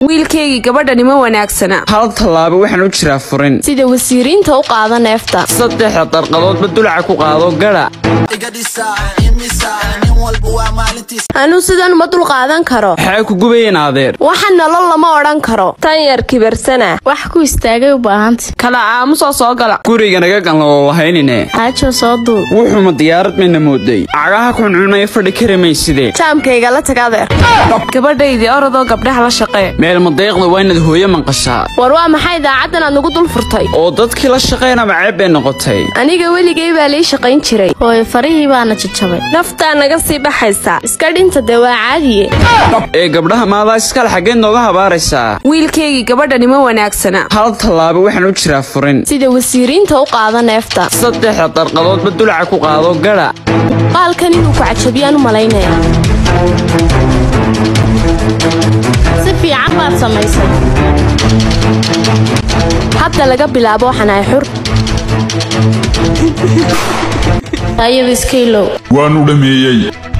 wiilkaygii gabadhani ma wanaagsana hal tallaabo waxaan u jiraa furin sida wasiiriinta u qaada neefta saddexda darqadoodba dulaca ku qaado gadha anuu sidan ma dul qaadan karo maxaa ku gubayeen adeer waxa nolol lama odhan karo tan yar kibarsana wax ku istaagay u baahanta kala aamusoo soo gala guriga naga ganloo lahaynine xaajo soo duul wuxuuma diyaarad mayna mooday cagaha kuncunaya fadhi kari maysidee jaamkayga la tag adeer gabadhaydii orodoo gabdhaha la shaqee meel madeeqda waa inaad hooyo manqashaa war waa maxay daacaddan aad nagu dul furtay oo dadkii la shaqaynaba ceeb bay noqotay aniga weligay baa lii shaqayn jiray hooyo farihii baana jajabay naftaa naga sii baxaysa iska dhinta dee waa caadiye ee gabdhaha maadaa iskale xaggeed nooga habaaraysaa wiilkaygii gabadhani ma wanaagsana hal tallaabo waxaan u jiraa furin sida wasiiriinta u qaada neefta saddexda darqadoodba dulaca ku qaado gadha qaalkan inuu ku cajabiyaan u malaynaya si fiican baad samaysay hadda laga bilaabo waxaan ahay xur ayada iska ilow waanu dhameeyey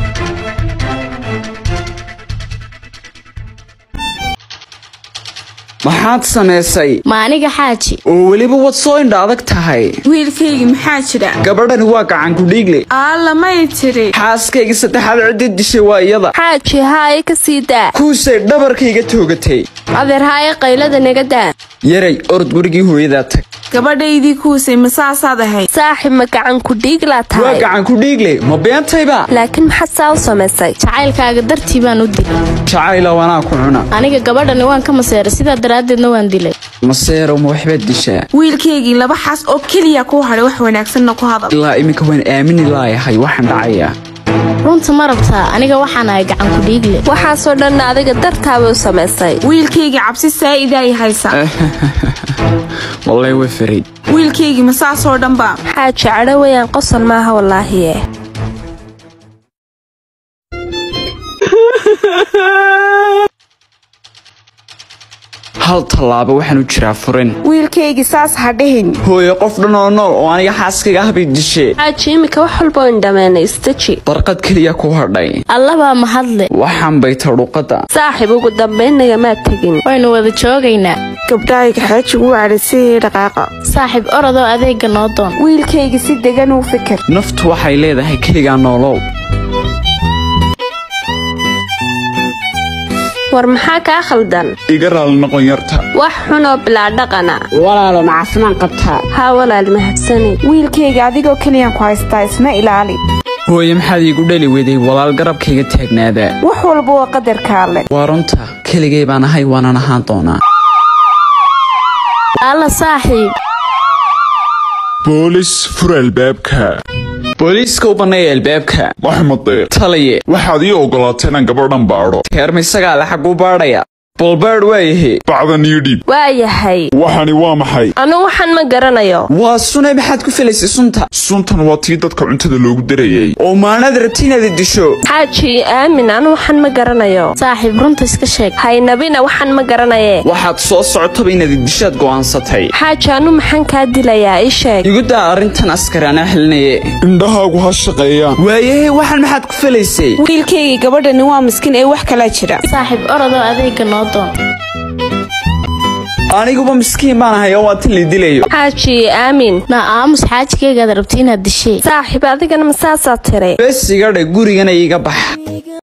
maxaad samaysay ma aniga xaaji oo weliba wad soo indha adag tahay wiilkaygii maxaa jira gabadhani waa gacan kudhiigle aalla may tiri xaaskaygii saddexaad ciddii dishay waa iyada xaaji haaye ka sii daa kuusay dhabarkayga toogatay adeer haaye qaylada naga daa yaray orod gurigii hooyadaa tag gabadhaydii kuusay masaasaad ahayd saaxib ma gacan ku dhiiglaa waa tahay gacan kudhiigle ma beentayba laakiin maxaad saa u samaysay jacaylkaaga dartii baan u dilay jacayla wanaa ku cuna aniga gabadhani waan ka maseeray sidaa daraaddeedna waan dilay maseerow ma waxbaad dishaa wiilkaygii laba xaas oo keliya kuu hadhay wax wanaagsanna ku hadal ilaa iminka waan aamini laayahay waxaan dhacayaa runta ma rabtaa aniga waxaan ahay gacan ku dhiigle waxaasoo dhanna adiga dartaaba u samaysay wiilkaygii cabsi saa'idaay haysa wallay way faray wiilkaygii masaasoo dhanba xaaji cadho weyaan qosol maaha wallaahiye hal tallaabo waxaan u jiraa furin wiilkaygii saas ha dhihin hooyo qof dhan oo nool oo aniga xaaskayga ah bay dishee xaaji imika wax walba indhameenay istaji darqad keliya ku hadhay allabaa mahadle waxaan bay tadhuqada saaxib ugu dambaynnaga maad tegin waynu wada joogaynaa gabdhahayga xaajigu wacdhasiyay dhaqaaqa saaxiib orodoo adeega noo doon wiilkaygii si degan uu fikir naftu waxay leedahay keligaa noolow war maxaa kaa khaldan iga raali noqon yarta wax xunoo bilaa dhaqana walaalo ma caafimaad qabtaa haa walaal mahadsani wiilkayga adigoo keliyaan ku haystaa isna ilaali hooye maxaad iigu dhali weday walaal garabkayga taagnaadaa wax walba waa qadarka alle waa runta keligay baan ahay waanan ahaan doonaa alla saaxiib boolis fur albaabka booliiska u banneeya albaabka maxmade taliye waxaad ii ogolaateen inaan gabadhan baadho teerma isagaa le xagguu baadhaya balbaadh waayahe bacdan ii dhiib waa yahay waxani waa maxay anu waxaan ma garanayo waa sunay maxaad ku filaysay sunta suntan waa tii dadka cuntada loogu darayay oo maanaad rabti inaad disho xaaji aamin anu waxaan ma garanayo saaxiib runta iska sheeg haynabina waxaan ma garanaye waxaad soo socotaba inaad dishaad go'aansatay xaaji anu maxaan kaa dilayaa ii sheeg igu daa arrintan askari anaa xilinaye indhahaagu ha shaqeeyaan waayahe waxaan maxaad ku filaysay wiilkaygii gabadhani waa miskiin ee wax kalaa jira saaxiib orodoo adeega noo doon aniguba miskiin baan ahay oo waa tin la dilayo xaaji aamin na aamus xaajigaygaad rabti inaad dishee saaxiib adigana masaasaa tiri bes iga dhe gurigana iiga bax